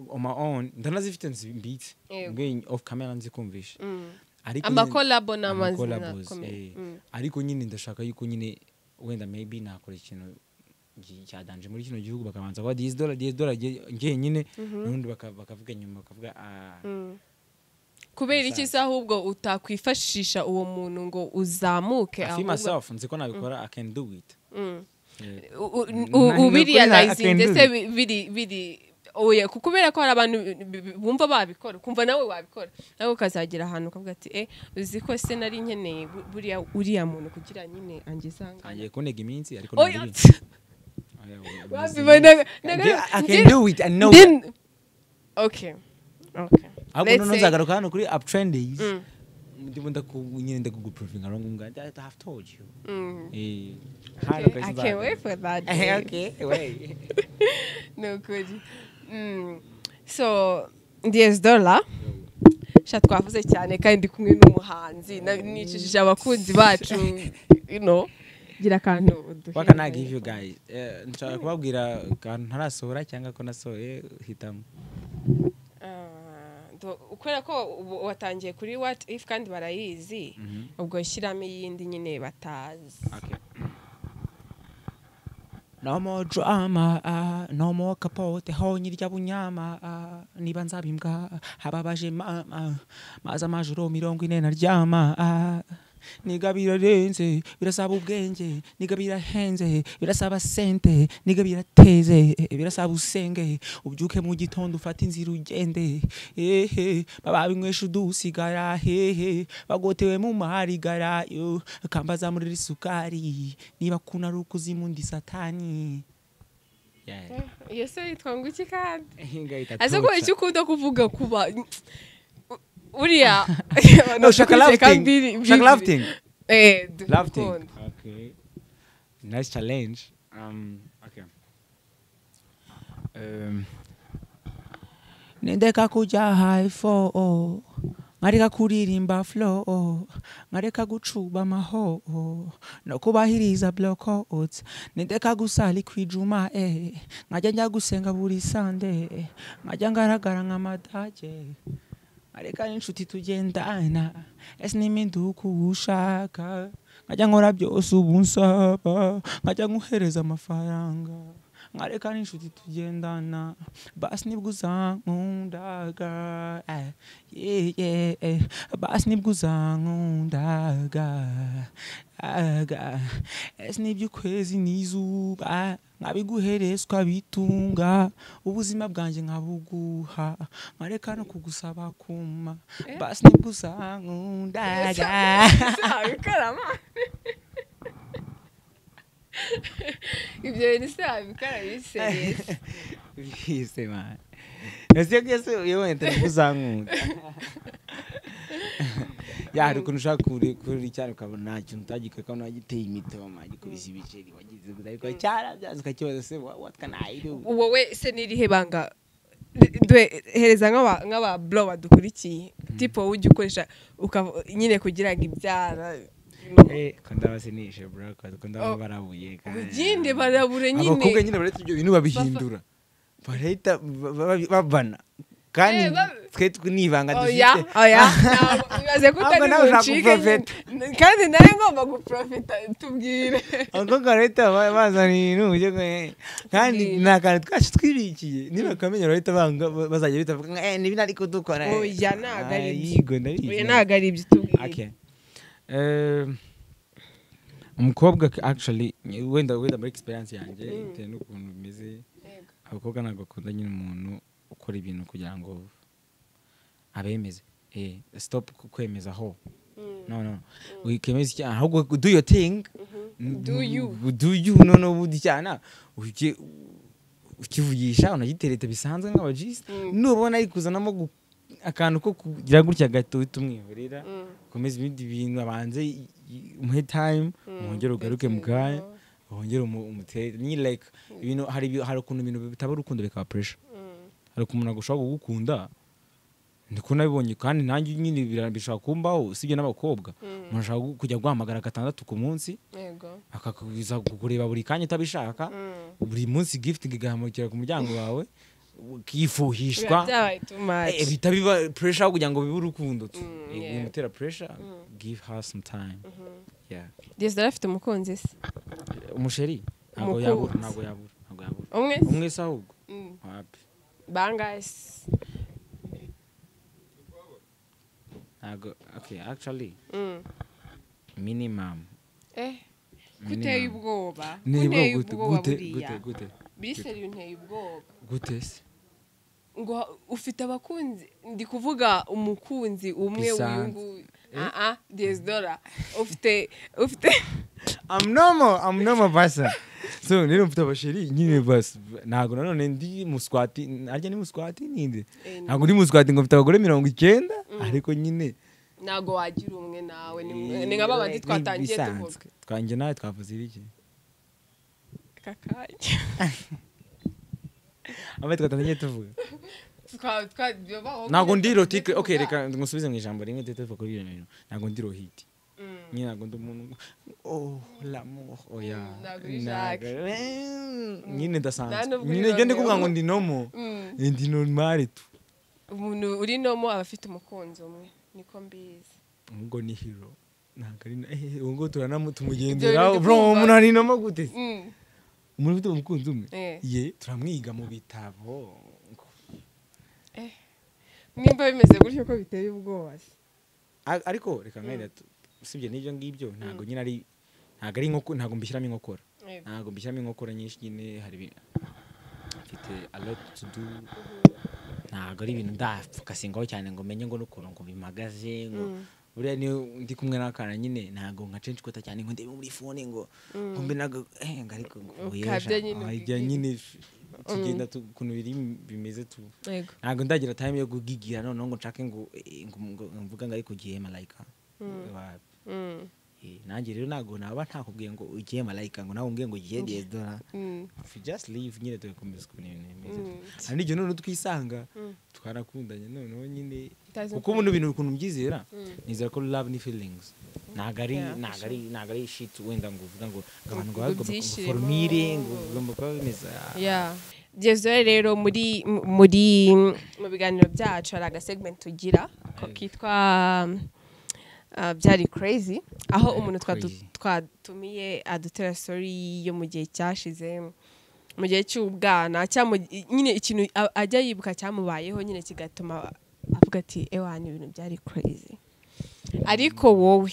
on my own ndanazifite nzimbitse
Yego.
ubwo off camera nzikumvisha
mm.
ariko nyine-
amakolabo ni amazina
amakolabos,
akomeye
eh.
Mm,
ariko nyine ndashaka yuko nyine wenda maybe nakora ikintu
ngi- cyadanje muri kino gihugu bakabanza kuba disidola disidola ngenyine n'ubundi baka- bakavuga nyuma bakavuga ah,
kubera iki se ahubwo utakwifashisha uwo muntu ngo uzamuke
I feel
ahubwo-
myself nzi ko nabikora I can do it
Mm.
Eh,
U-
Nta-
u-
nta-
ubirealize
nta-
ndetse bi- biri biri oya kuko kubera ko hari abantu bi- bi- bumva babikora kumva nawe wabikora nawe ukazagera ahantu ukavuga ati eh uzi ko se nari nkeneye bu- buriya uriya muntu kugira nyine angeze aha ngaha."
ntangiye kunega iminsi ariko
Oya,
nabiri-
tsa,
Oya, oya,
wabibonaga-
Ndi- I can
ndi-
do it I know
ndi- okay okay
ahubwo
Let's
noneho
say-
nzagaruka hano kuri uptrendays
Mm.
ndimo ndaku- nyine ndakuguprovinga aho ngaho I have told you
Mm.
Eh, hano
Okay,
kwezi
I can't
nzagaruka.
wait for that
Eh,
day.
okay, wait.
ni ukuri Mm. so ndiyezi dola sha twavuze cyane kandi ndi kumwe n'umuhanzi na- nicishije abakunzi bacu you know gira akantu uduhe.
What can I give you guys? Eh, nshobora kubabwira akantu ntarasohora cyangwa ko nasohoye hitamo
Ah, do- kubera ko ubu watangiye kuri what if kandi barayizi
Mhm.
ubwo shyiramo iyindi nyine batazi
Okay. No more drama, ah, no more kapote, honye rya bunyama, ah, niba nzabimbwa, hababaje mama, maza amajoro mirongo ine naryama, ah, niga birarenze, birasaba ubwenge, niga birahenze, birasaba sente, niga birateze, eh, birasaba usenge, ubyuke mu gitondo ufate inzira ugende, ehe, baba binywesha udusigara, hehe, bagotewe mu maharigara, yo, kambaza muri iri sukari, niba kuna ari ukuzimu ndi satani. Yeah.
iyo se yitwa ngo iki kandi ese ko icyo
Asa
ukunda kuvuga kuba uriya
No, shaka
Biri-
lafting. Shaka
biri-
lafting.
Eh,
Lafting.
dukunda.
Okay. Nice challenge. Um, okay. Um, nindeka kujya high fo nkareka kuririmba flow nkareka gucuba amaho no kubahiriza blockout nindeka gusali kwijuma eh nkajya njya gusenga buri sande nkajya ngaragara nk'amadage areka n'inshuti tugendana ese n'iminduka uba ushaka nkajya nkora byose ubu nsaba nkajya nkuhereza amafaranga nkareka n'inshuti tugendana basi nibwo uzankundaga eh, yeah, yeah, eh, basi nibwo uzankundaga aga ese n'iby'ukwezi n'izuba nkabiguherezwa bitunga ubuzima bwanjye nkabuguha nkareka no kugusaba kuma basi nibwo uzankundaga
abikarama ibyo bintu se abikara biseriyesi
bise mani ese byose iyo wenda nibwo uzankunda ya hari ukuntu ushaka kuri kuri cyane ukabona nta kintu utagikoreka nagiteye imitoma gikubise ibiceri wagize gusa ariko cyarabyanze ukakibaza se wa- what can I do
wowe se n'irihe banga Ri- dwe- hereza nk'aba- nk'aba bro badukurikiye tipo ujya ukoresha ukava- nyine kugira ngo ibyara
Eh, ko ndabasinishe bro ko- ko ndaba
Oh.
barabuye
ugende barabure
abakobwa
nyine
nyine baretse ibyo bintu babihindura barahita ba- ba- babana kandi
Eh, ba-
twe twe ni ibanga
oya
dufite
oya ntabwo- bibaze ko
Ahubwo
utari
nawe ushaka
buncike nyine. kandi nawe ngomba guprofita tubwire
abakobwa barahita ba- bazana ibintu byo ku- kandi
Ubwiru.
ni akantu twacu twibikiye nibakamenya barahita banga ba- bazajya bitavuga ngo eh nibi ariko dukora eh."
Oya, ntabwo ari
Ah,
byo.
yigo ndabizi.
oya ntabwo ari ibyo tubwire
Okay. Um, umukobwa k- actually wenda wenda muri experience yanjye bitewe n'ukuntu bimeze
Yego.
abakobwa ntabwo bakunda nyine umuntu ukora ibintu kugira ngo abemeze eh stop ku- kwemeza ho no no wikemeza icyaha ahubwo do your thing N-
Do you.
do you noneho ubundi icyaha ujye ukivugisha unagitereta bisanzwe nk'abajisi
Mm.
nubona ari kuzanamo gu- akantu ko kugira gutya gato uhita umwihorera
Mm.
ukomeze ibindi bintu abanze i- i- umuhe time wongere ugaruke mu kanya wongere umu- umutere ni like ibintu hari ibi- hari ukuntu ibintu bitaba urukundo bikaba pressure hari ukuntu ntabwo ushobora kugukunda ndiko nabibonye kandi nanjye nyine bira- bishobora kumbaho usibye n'abakobwa umuntu ashobora gu- kujya guhamagara gatandatu ku munsi
yego
akakubiza kukureba buri kanya utabishaka
Mm.
buri munsi gift igahamukira ku muryango wawe ukifuhishwa
biba byabaye too much
Eh, bihita biba pressure aho kugira ngo bibe urukundo tu
Mm,
Eh,
yeah.
bimutera pressure give her some time yeah
diyesi afite umukunzi se
umusheri
ntabwo
Umukunzi.
yabura ntabwo yabura ntabwo yabura
umwe
umwe se ahubwo
Mm.
wapi
bangahe se
ntabwo okay actually
Mm.
minimum
eh kuteye
minimum.
ubwoba
Niba
kuteye
gute
ubwoba
gute
buriya
gute gute
biseri unteye ubwoba
gute se
ngo ufite abakunzi ndi kuvuga umukunzi umwe
Bisanzwe.
w'uyu nguyu aha dezidora ufite ufite
I'm normal, I'm normal person. So, nero mfite abasheri nyine bas ntago nanone ndi muswati arya ni muswati ninde
Eh,
ntago ndi muswati ngo mfite abagore mirongo icyenda ariko nyine
ntabwo wagira umwe nawe ni ni nka babandi twatangiye tuvuga
bisanzwe. twanjye nawe twavuze ibiki
kakanya
abe twatangiye tuvuga
Twa- twa- babaho-
ntago ndi rotike okay reka ngusubize mu ijambo rimwe tete tuvuga kuri iyo bintu ntago ndi rohiti
Mm.
nyine ntago ndi umuntu oh l'amour oya
Ntago uri Jacques.
Ntago- Eh, nyine
Nta
ndasanzwe
nubwo
nyine njye ndi
uri
kuvuga ngo
Romeo.
ndi nomo
Mm.
ndi normale tu
umuntu uri nomo aba afite umukunzi umwe niko mbizi
ubwo ni hero ntabwo ari na eh ubwo
Ibyo
turanamutumugendera
bintu
bro
ndumva.
umuntu ari nomo gute
Mm.
umuntu ufite umukunzi umwe
Eh.
ye turamwiga mu bitabo
nimba bimeze gutyo ko biteye ubwoba se
A- ariko reka mwenda usibye n'ibyo ngibyo ntabwo nyine ari ntabwo ari nkoko ntabwo mbishyiramo inkokora
Eh,
ntabwo mbishyiramo inkokora nyinshi nyine hari ibintu mfite a lot to do ntabwo ari ibintu ndapfukasingaho cyane ngo menye ngo n'ukuntu ngo bimagaze ngo buriya niyo ndi kumwe n'akana nyine ntabwo nka censhi kota cyane ngo ndebe muri fone ngo ngo mbe nago eh ngo ariko ngo
Ukabya
yeja
nyine
Ah, ibyo
ubwigigi.
nyine tugenda tu- ukuntu biri bimeze tu
yego
ntabwo ndagira time yo gugigira noneho ngo nshake ngo eh, ngo- ngo ngo mvuga ngo ariko ugiye malayika Wa-
Mm.
eh, nanjye rero ntabwo naba ntakubwiye ngo ugiye malayika ngo nawe umbwiye ngo ugiye diyedora
Mm.
If you just leave nyine tugakomeza kubona ibintu bimeze
Mm.
gutya. hari n'igihe noneho twisanga
Mm.
twarakundanye noneho nyine
Utazi
kuko
uko-
buno bintu ukuntu mbyizera
Mm.
nizera ko love ni feelings ntabwo ari
Yeah, for
ntabwo ari ntabwo ari shit wenda ngo uvuga ngo ngo abantu
Ngo
ngo bagomba
byishimo.
formire ngo bagomba kuba bimeze ah.
Yeah. Jezore rero muri muri mu biganiro byacu hari agasegment tugira ko kitwa um, uh, byari crazy aho
Byari
umuntu twadu-
crazy.
twatumiye adutera story yo mu gihe cyashize mu gihe cy'ubwana cyangwa mu- nyine ikintu a- ajya yibuka cyamubayeho nyine kigatuma avuga ati ewana ibintu byari crazy ariko wowe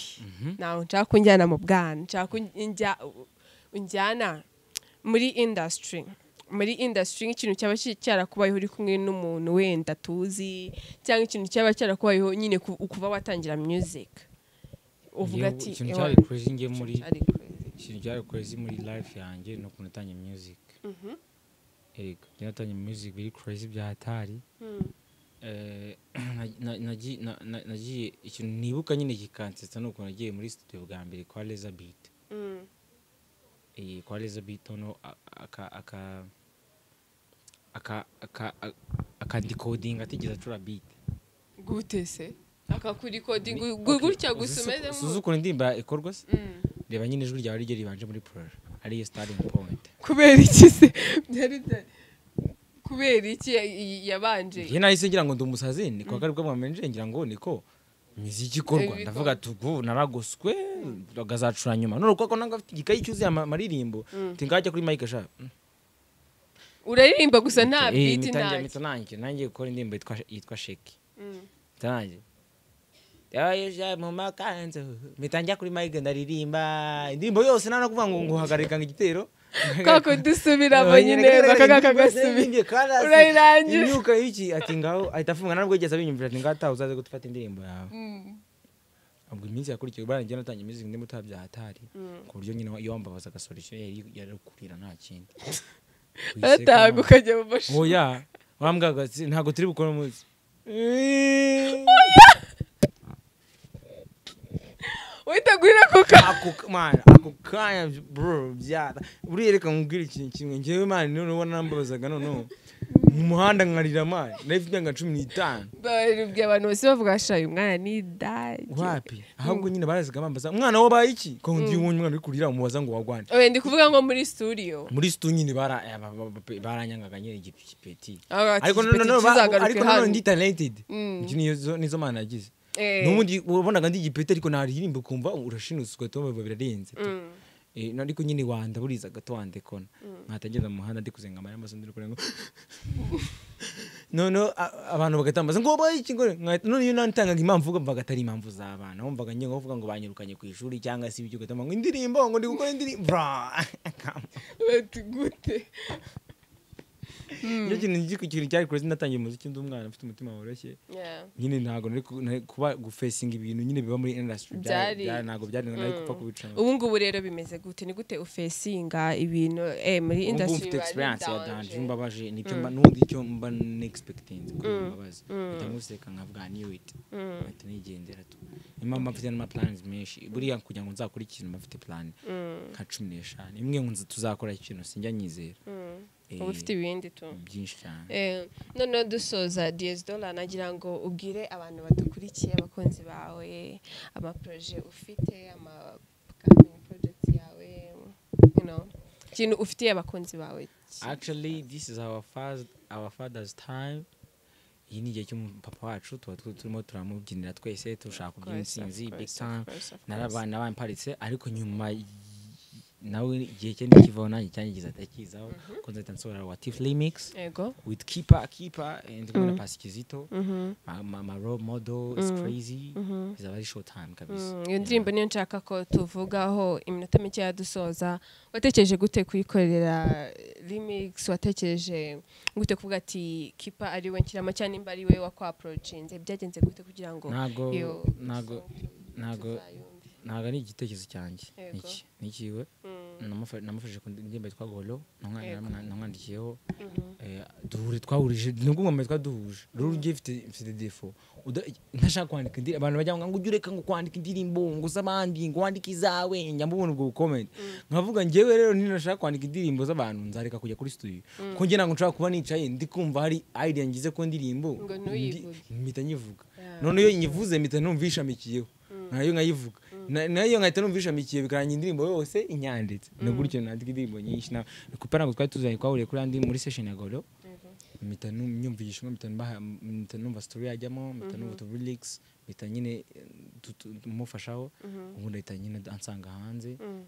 ntawe nshaka ko unjyana mu bwana nshaka ko unjya- unjyana muri indasitiri muri indasitiri nk'ikintu cyaba ki- cyarakubayeho uri kumwe n'umuntu wenda tuzi cyangwa ikintu cyaba cyarakubayeho nyine ku- kuba watangira music uvuga
Njyewe
ati
ikintu
"Ewa,
cyari crazy ngiye muri
cyari crazy."
ikintu cyari crazy muri life yanjye ni ukuntu natangiye music yego njye natangiye music biri crazy bya hatari
Mm.
Eh, na- na- nagi- na- na- nagiye ikintu nibuka nyine gikansetsa ni ukuntu nagiye muri studio bwa mbere kwa Laser Beat
Mm.
iyi kwa Elizabeth no aka aka aka aka akandikodinga atigeze acura beat
gute se akakurikodinga gutya gusa umeze
usuze
nk'u-
ukuntu indirimbo ikorwa se
Mm.
reba nyine ijwi ryawe ryo ribanje muri purara ariyo starting point
kubera iki se byari byari- kubera iki ya- ya- yabanje
iyo nahise ngira ngo ndi umusazi ni kwa kari bwa mbere ngira ngo niko imiziki ikorwa
Ibikorwa.
ndavuga ati ubu naragoswe bagazacura nyuma none kuko nanga afite igikayi cyuzuye ama- amaririmbo tingajya kuri mike sha
uraririmba gusa nta biti
ntangiye
nta
mpita nanjye nanjye gukora indirimbo yitwa- yitwa sheki
Mm.
Tange. Yoyoje mu makanzu mitangira kuri mike ndaririmba indirimbo yose nta no kuvuga ngo nguhagarika ngo igitero
kako dusubiramo nyine bakagaka gasubira urayirangije.
imyuka y'iki ati ngaho ahita afunga ntabwo yigeze abinyumvira ati ngaho ataha uzaze gufata indirimbo yawe ubwo iminsi yakurikiye ubara njye natangiye imizi ndi mutaba bya hatari ku buryo nyine iyo wambabazaga solution yari yari kurira nta kindi
batahaga ukajya mu mashuri
oya wambwaga ati, ntabwo turi bukora umunsi
witeguye kuka
ako ka- mana ako kanya bro byara buriya reka nkubwire ikintu kimwe njyewe mana noneho ubona nambabazaga noneho mu muhanda nkarira mana nari mfite imyaka cumi n'itanu
baribwiye abantu bose bavuga ngo uyu mwana ni idage
wapi ahubwo nyine barazaga bambaza umwana wabaye iki ko ndi ubonye umwana uri kurira umubaza ngo wagwane
oya ndi kuvuga ngo muri studio
muri situ nyine bara- aba- aba- aba- baranyangaga nyine igipeti
Avuga ati,
ariko
"Igipeti
noneho ba-
kizagaruke
ariko noneho
hano."
ndi talented
Mm.
Iki nizo- nizo mana yagize
Eh,
n'ubundi wabonaga ndi igipeti ariko naririmba ukumva urashinutswe tom biba birarenze tu.
mm.
Eh, no ariko nyine wanda buriza gato wande kona nkatagenda mu muhanda ndi kuzenga amara amaso ndi kurenga none abantu bagatambaza ngo boye ikingore none iyo nantangaga impamvu uvuga mvaga atari impamvu z'abana wumvaga ngiye kuvuga ngo banyirukanye ku ishuri cyangwa se ibyo ugatama ngo indirimbo ngo ndi gukora indirimbo Bra!
bati gute
nicyo kintu nicyo kintu cyari kuri natangiye umuziki ndi umwana mfite umutima woroshye
Yeah.
nyine ntabwo nari ku- nari kuba gufesinga ibintu nyine biba muri industry byari
Byari-
byari- ntabwo byari nari gupfa kubicamo
ubu ngubu rero bimeze gute ni gute ufesinga ibintu eh, muri
Ubu ngubu
industry
mfite
biba
experience ya
bidanje.
danje mbabaje nicyo mba n'ubundi icyo mba n'expecting kuri mbabazi mpita nkuseka nkavuga ni it mpita nigendera tu imma mba mfite n'ama plans menshi buriya kugira ngo nzakore ikintu mba mfite plan nka cumi n'eshanu imwe ngo nzi tuzakora ikintu sinjya nyizera
uba ufite ibindi tu
byinshi cyane
Eh, noneho dusoza DS Dollar nagira ngo ubwire abantu badukurikiye abakunzi bawe amaproje ufite ama upcoming projects yawe you know ikintu ufitiye abakunzi bawe
actually this is our first our father's time iyi ni igihe cy'umupapa wacu tuba tu- turimo turamubyinira twese turashaka kubyina
course, of
intsinzi big
course, of
time
course, of course.
narabana bamparitse ariko nyuma y- nawe igihe cye ntikivaho nanjye cyangize atakizaho ko nzahita nsohora wa tiff remix
yego
with keeper keeper and kumwe na pasi kizito ma, ma, ma role model is crazy izaba ari show time kabisa
Mm, iyo ndirimbo niyo nshaka ko tuvugaho iminota mike yadusoza watekereje gute kuyikorera remix watekereje gute kuvuga ati kipa ari we nshyiramo cyangwa nimba ari we wakwaporojinze byagenze gute kugira ngo
ntago
iyo
ntago
song
ntago
tuzayumve?
ntago ari igitekerezo cyanjye
Yego.
Niki- nikiwe
Mm,
Namufa- namufashije ku ndirimbo yitwa golo namwa-
Yego.
namwa- namwandikiyeho
mhm.
eh, duhure twahurije nubwo ngomba twaduhuje rero ugiye ifite- ifite defo Uda- ntashaka kwandika indirimbo abantu bajya ngo ujye ureka ngo kwandika indirimbo ngo z'abandi ngo wandike izawe njya mbubona ubwo bukomenti nkavuga njyewe rero ntashaka kwandika indirimbo z'abantu nzareka kujya kuri studio ko njye ntabwo nshobora kuba nicaye ndi kumva hari idea ngize ko ndirimbo
Ngo
ndi-
ntuyivuge.
mpita nyivuga
Yeah.
none iyo nyivuze mpita numva ishamikiyeho nayo nkayivuga Na- nayo nkahita numva ishamikiye bikarangira indirimbo yose inyanditse no gutyo nandika indirimbo nyinshi na kupa ntabwo twari tuzanye twahuriye kuri andi muri session ya golo mpita nu- nyumvishamo mpita mbaha- mpita numva story yajyamo mpita numva utu lyrics mpita nyine eh, tu- tu- tumufashaho ubundi ahita nyine ansanga hanze
Mm.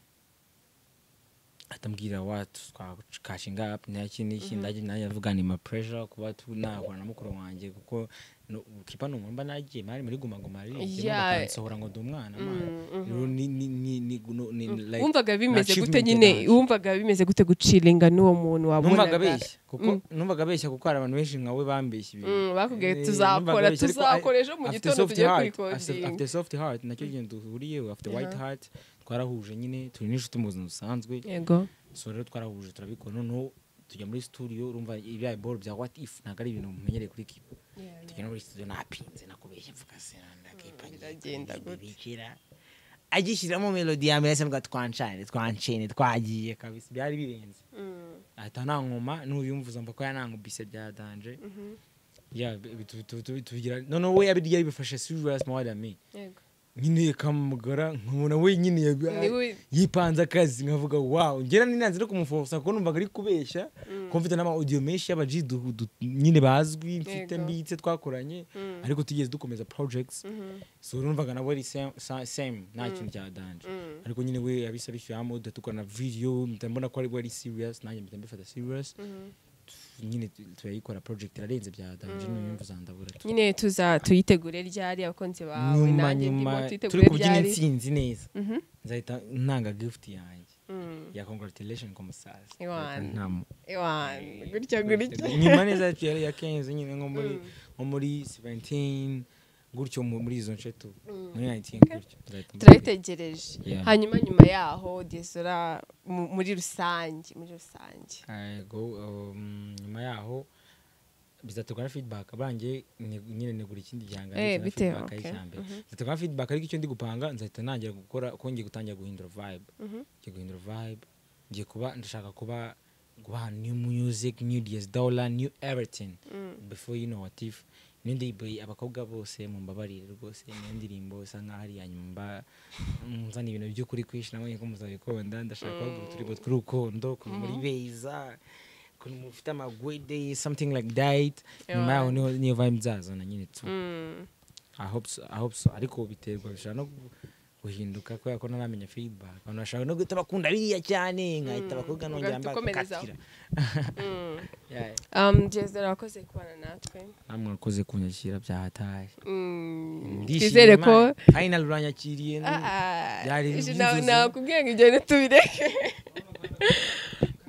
atambwira watu twakashinga up naki n'iki ndaje nanjye avuga ni ma pressure kuba tu nahura na mukuru wanjye kuko no- kipa ni umuntu mba nagiye mari muri guma guma ari
Yeah.
bakansohora ngo ndi umwana mara rero ni ni ni ni no- ni like
wumvaga bimeze gute
achievement
nyine
yanje.
wumvaga bimeze gute guciringa n'uwo muntu
numvaga
wabonaga
abeshya kuko numvaga abeshya kuko hari abantu benshi nkawe bambeshya ibintu
Mm, bakubwiye
Eh,
tuzakora,
numvaga abeshya, ariko
tuzakora ejo
a-
mu
afite
gitondo
soft
tujye
heart,
kuyikodinga.
afite- afite soft heart nacyo kintu duhuriyeho afite white heart twarahuje nyine turi n'inshuti mu buzima busanzwe
yego
so rero twarahuje turabikora noneho tujya muri studio urumva iriya ball bya what if ntabwo ari ibintu mumenyereye kuri kipa tujya no muri studio napinze nakubeshya mvuga senda kipa
biragenda gute.
bikira agishyiramo melodi ya mbere se mvuga twancane twancene twagiye kabisa byari birenze
Mm,
ahita nta nkoma n'uyumvuza mva ko yanankubise bya danje Ya, bi- bi- tu- tu- tu- tubigira noneho we yabirya yabifashe serious more than me
yego
nyine kamugara nkabona we nyine yabi-
Ni we-
yipanze akazi nkavuga wow ngera ninanze no kumufosa kuko numvaga ari kubeshya kuko mfite n'ama audio menshi y'abaji du- du- nyine bazwi mfite
Yego.
mbitse twakoranye
Mm.
ariko tigeze dukomeza projects
Mhm.
so numvaga nawe ari same- sa- same nta kintu cya danje
Mm.
ariko nyine we yabise abishyiramo dutukora na video mpita mbona ko ari we ari serious nanjye mpita mbifata serious
Mhm.
nyine tu- turayikora project irarenze bya danje nuyumva uzandabura tu
nyine tuza tuyitegure ryari abakunzi bawe
nyuma
nanjye ndimo
nyuma turi
tuyitegure
kubyina
ryari
intsinzi neza
Mhm.
nzahita ntanga gift yanjye
Mm.
ya congratulation ku musaza
Iwana.
Nta mu-
Ewana, gutya gutya
nyuma neza yacu yari iya kenzi nyine nko muri nko muri 17 gutyo mu- muri izo nce tu muri 19 gutyo Nzahita mbabwira.
turayitegereje
Yeah.
hanyuma nyuma yaho desora mu- muri rusange muri rusange
Yego, um, nyuma yaho bizaterwa na feedback abangiye ni- nyine nigura ikindi gihangano
Eh,
cyangwa
bitewe,
feedback
okay.
y'icyambere. bizaterwa na feedback ariko icyo ndi gupanga nzahita ntangira gukora kuko ngiye gutangira guhindura vibe ngiye guhindura vibe ngiye kuba ndashaka kuba guha new music new ds dollar new everything before you know what if niyo ndirimbo abakobwa bose mumbabarire rwose niyo ndirimbo isa nkaho ari iya nyuma mba- nzana ibintu by'ukuri kwishi namwe ko muzabikunda ndashaka kubaha uturimbo tw'urukundo kuntu muri beza kuntu mufite amagwede something like that nyuma yaho niho niyo vibe nzazana nyine tu
Mm.
I hope so, I hope so. ariko biterwa bishobora no guhinduka kubera ko ntaramenya feedback abantu bashaka no guhita bakunda biriya cyane nkahita abakobwa nongera
ugahita ukomerezaho.
mbakatira
Um, Jezza urakoze kubana natwe
namwe mwakoze kunyakira byahataye
Mm,
Ndishimye
twizere ko
Imana. final uranyakiriye ni- Byari
ije
iby'inzozi.
na- nakubwira ngo ibyo bintu tubireke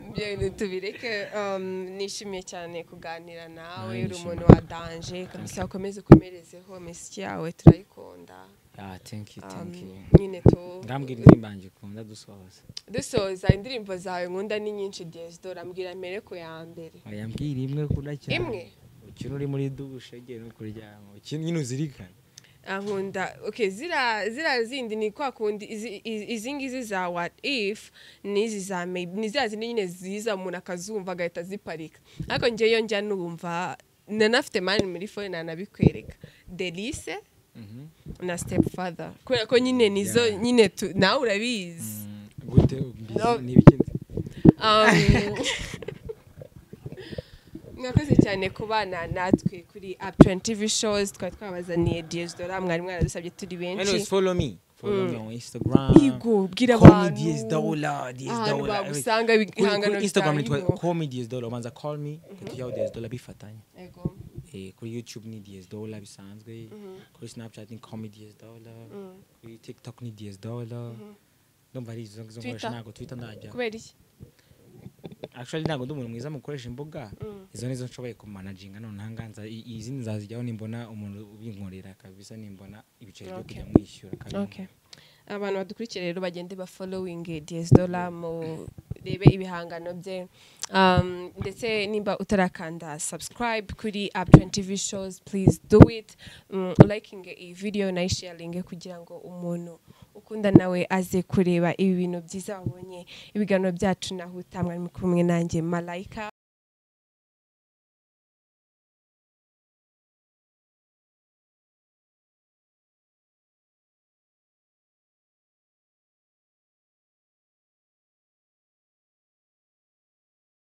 ibyo bintu tubireke um, nishimiye cyane kuganira nawe
Nawe
uri umuntu wa danje kabisa ukomeze ukomerezeho misiki yawe turayikunda
Ah, thank you,
Um,
thank you.
nyine tu
ngambwira indirimbo yanjye ukunda dusohoza
dusoza indirimbo zawe nkunda ni nyinshi dore mbwira mbere ku ya mbere
yambwira imwe kuda cyane
imwe
ukina uri muri dushe ugiye no kuryama ukina nyine uzirikane
Ah, nkunda okay zira zira zindi ni kwa kundi izi- izi- izi ngizi za what if n'izi za maybe ni zira zindi nyine ziza umuntu akazumva agahita ziparika ariko njyeyo njya numva nanafite mani muri fone nanabikwereka delise
Mhm.
na step father kubera ko nyine nizo
Yeah.
nyine tu- nawe urabizi
Mm, gute
No.
mbizi n'ibikindi
Um, mwakoze cyane kubana natwe kuri up 20 tv shows twari twabazaniye diyesdora mwari mwaradusabye turi benshi
anyways follow me follow me on instagram
Igo, bwira
Call me
abantu.
DS Dola, DS
Ahantu
Dola.
bagusanga
Kuri- kuri
ibihangano
Instagram
bitanga
nitwa
inkoko.
call me DS Dola ubanza call me tujyaho DS Dola bifatanye
Ego.
Eh, kuri youtube ni DS Dola bisanzwe kuri snapchat ni call me DS Dola kuri tiktok ni DS Dola ndumva ari izo ngizo nkoresha
Twitter?
ntabwo twitter ndajya
kubera iki
actually ntabwo ndi umuntu mwiza mu gukoresha imbuga izo nizo nshoboye kumanaginga none ahanganza i- izindi nzazijyaho nimbona umuntu ubinkorera kabisa nimbona ibiceri byo
Okay.
kujya mwishyura kabisa
okay abantu badukurikira rero bagende ba following diyesdora mu rebe ibihangano bye um, ndetse nimba utarakanda subscribe kuri up 20 tv shows please do it um, liking iyi video nayisharinge kugira ngo umuntu ukunda nawe aze kureba ibi bintu byiza wabonye ibiganiro byacu naho utamwari kumwe nanjye malayika